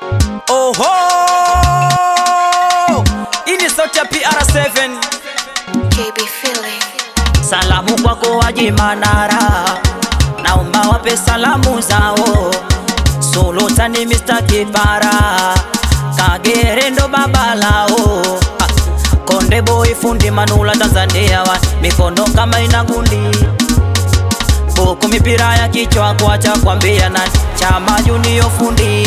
Oho, hii ni sauti ya PR7. KB Feeling. Salamu kwako Haji Manara, naomba wape salamu zao. Sultani Mr. Kipara, Kagere ndo baba lao. Ah, Konde Boy fundi Manula Tanzania wa mikono kama ina gundi buku mipira ya kichwa kwacha kwambia nani chama junior fundi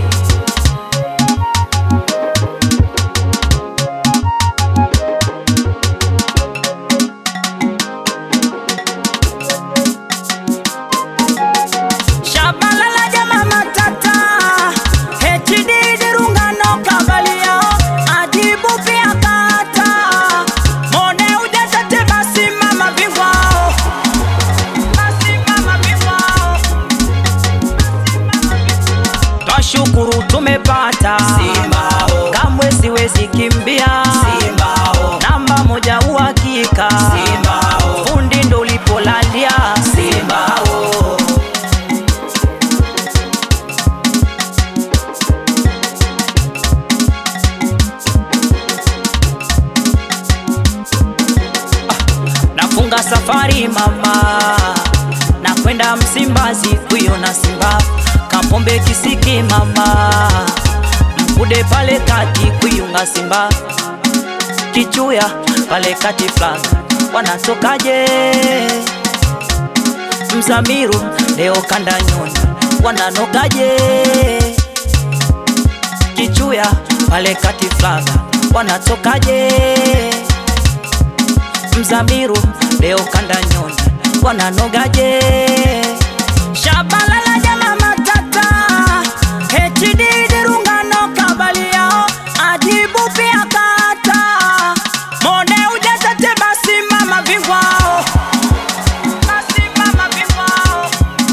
Shabalala jama matata HD dirungano kabalia Adibu pia kata Mone ujazate basi mama bingwao Basi mama bingwao Twashukuru tumepata Simbao. Kamwe siwezi kimbia Simbao. Namba moja uhakika Simbao. Fundi ndo ulipolalia Simbao. nafunga safari mama na kwenda Msimbazi kuiona Simba Kapombe Kisiki mama Mkude pale kati kuiunga Simba Kichuya pale kati flag wanatokaje Mzamiru leo kanda nyoni wananokaje Kichuya pale kati flag wanatokaje Mzamiru leo kanda nyoni wananogaje? Shabalala jama matata HD dirungano kabali yao ajibu pia kata mone ujazate basi mama bingwao basi mama bingwao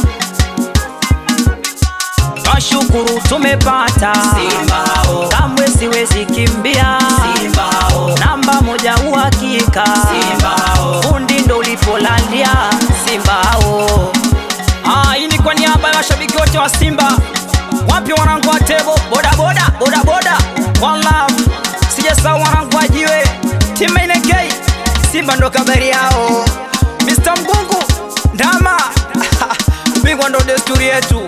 Twashukuru tumepata Simbao. kamwe siwezi kimbia Simbao. namba moja uhakika Simbao. fundi ndo ulipolalia Simbao. Ah, hii ni kwa niaba ya washabiki wote wa Simba. Wapi wanangu wa tebo boda boda boda boda one love, sijasahau wanangu wa jiwe timu NK Simba ndo kabari yao. Mr. Mgungu ndama ubingwa ndo desturi yetu.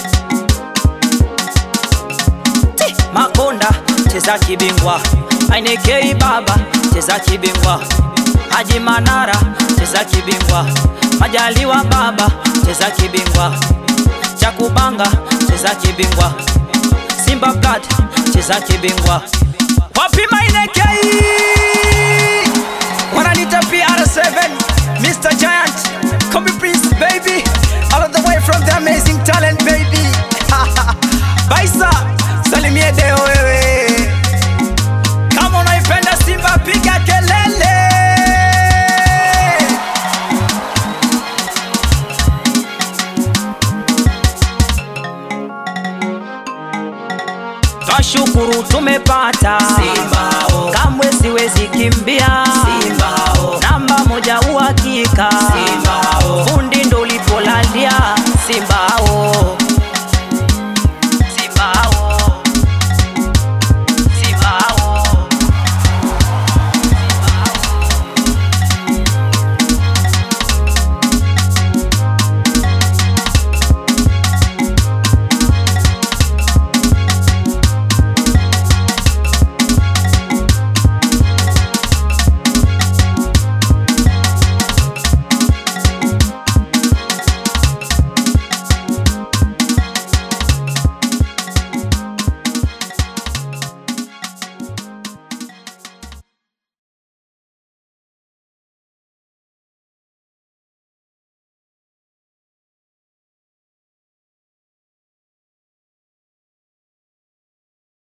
Ti, Makonda cheza kibingwa, Ainekei baba cheza kibingwa, Haji Manara cheza kibingwa, Majaliwa baba cheza kibingwa, Chakubanga cheza kibingwa, Simba Blood cheza kibingwa, wapi Mainekei wananita PR7 Mr. Giant Kombi Prince baby all of the way from the amazing talent baby Baisa salimie deo wewe kama unaipenda Simba piga kelele Twashukuru tumepata Simbao. kamwe siwezi kimbia Simbao. namba moja uhakika Simbao. fundi ndo ulipolalia Simbao